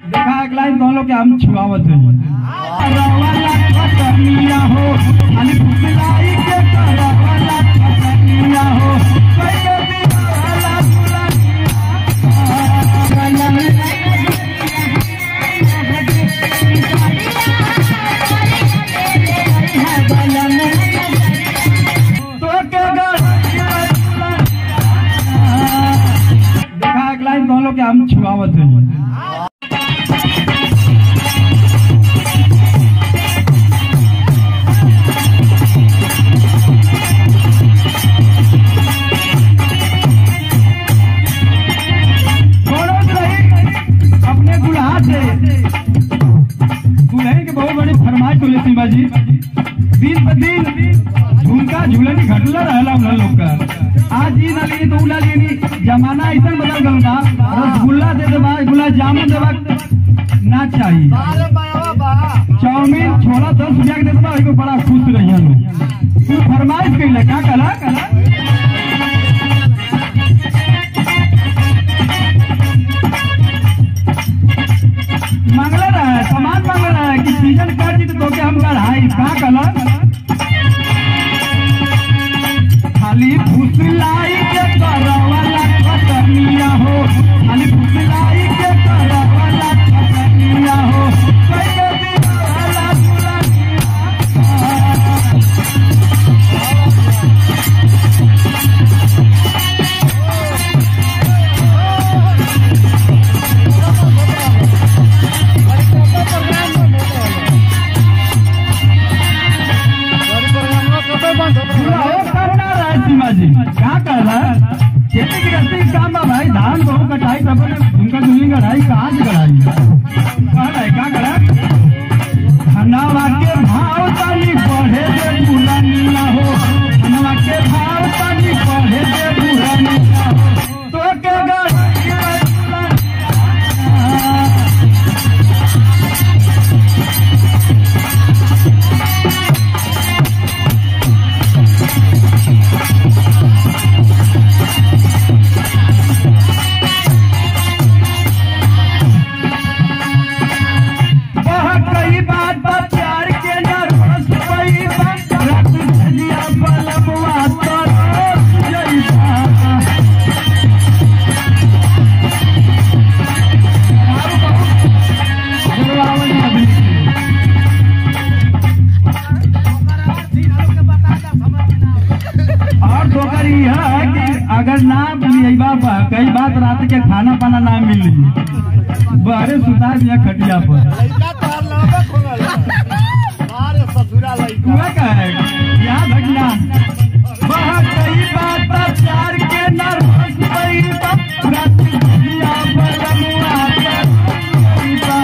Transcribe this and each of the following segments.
देखा एक लाइन कहलो कि हम छुआवत है करवाला खतनिया हो अली फुसलाई के करवाला खतनिया हो कइले दीवाला तो के देखा एक लाइन कहलो कि हम छुआवत है छोड़ो सही अपने दुल्हा से दुल्हन के बहुत बड़ी फरमाइश होले सीमा जी दिन ब दिन झुमका झूलन घटला रहला उन लोग का आज ही ना ली तो उला लेनी जमाना ऐसा बदल गल बा रसगुल्ला दे देबा गुलाब जामुन देबा ना चाहिए चाउमीन छोला दस रुपया के दे देबा एगो बड़ा खुश रहिया लोग तू फरमाइश कइला का कला कला मांगला रहा है सामान मांग रहा है कि सीजन कर दी तो के हम कढ़ाई का कलर खाली फुसलाई के करवाला खतनिया हो खाली फुसलाई के करवाला खतनिया हो कइले दीवाला दुल्हनिया क्या कर रहा है खेती की रस्ते का काम बा भाई धान गेहूं कटाई सब उनका दुनिया कढ़ाई कहाँ से कढ़ाई कहाँ है क्या करा धनवा के भाव तनी बढ़े दे बुलनिया हो धनवा के भाव तनी बढ़े दे बुलनिया हो तो के गढ़िया बहुत कई बात बा प्यार के नरवस कई बात रत झलिया बलबवा तरस जइसा और दोकर यह है कि अगर ना मिलेबा बा कई बात रात के खाना पाना ना मिली बहरे सुता दिया खटिया पर हुआ का है यहाँ घटना बहुत कई बात बा प्यार के नरवस कई बात रात झलिया बलबवा तरस जइसा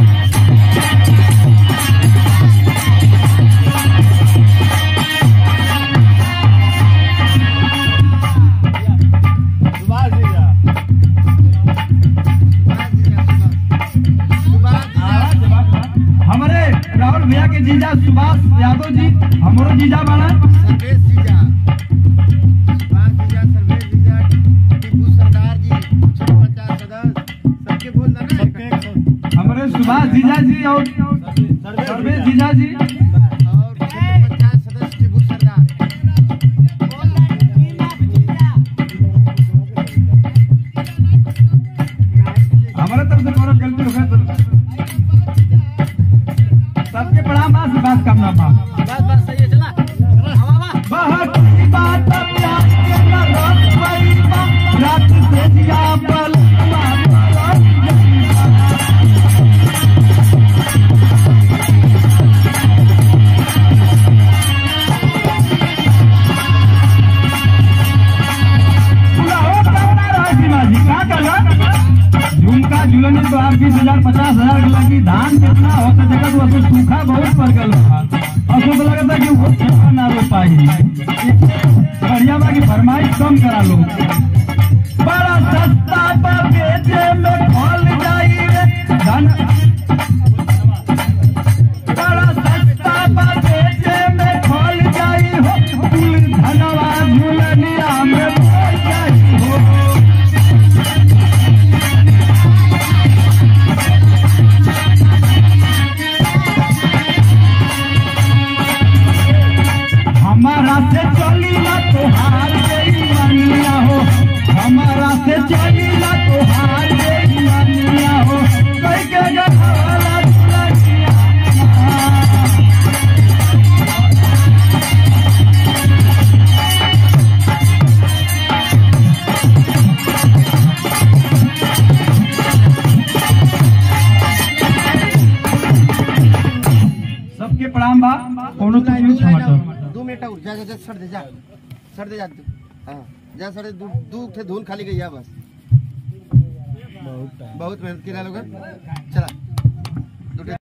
हमारे राहुल भैया के जीजा सुभाष यादव जी हमारो जीजा बाड़ा हमारे सुभाष जीजा जी और सर्वेश जीजा जी हमारे तरफ से कोनो गलती हो गई तो सबके प्रणाम बा से बात करना बा बहुत ही बात प्यार के न रोक पाई बा रात से जिया बल झुमका झुलन तो आप बीस हजार पचास हजार के लगी धान कितना होता जगह तो असो सूखा बहुत पड़ गल असो तो लगता कि वो खेत ना रो पाई बढ़िया बा कि फरमाइश कम करा लो बड़ा सस्ता बा बेचे में फल जाई रे धन बड़ा सस्ता बा बेचे में फल जाई हो कुल धनवा झुलनिया में फल जाई हो से चलीला तोहार बेईमानिया हो कई के गढ़वाला दुल्हनिया सबके प्रणाम बा कोनो तो न्यूज समाचार दो मिनट और जा जा जा सर दे जा सर दे जा तू हाँ जा सर दू दू थे धूल खाली गई है बस बहुत मेहनत किया लोग चला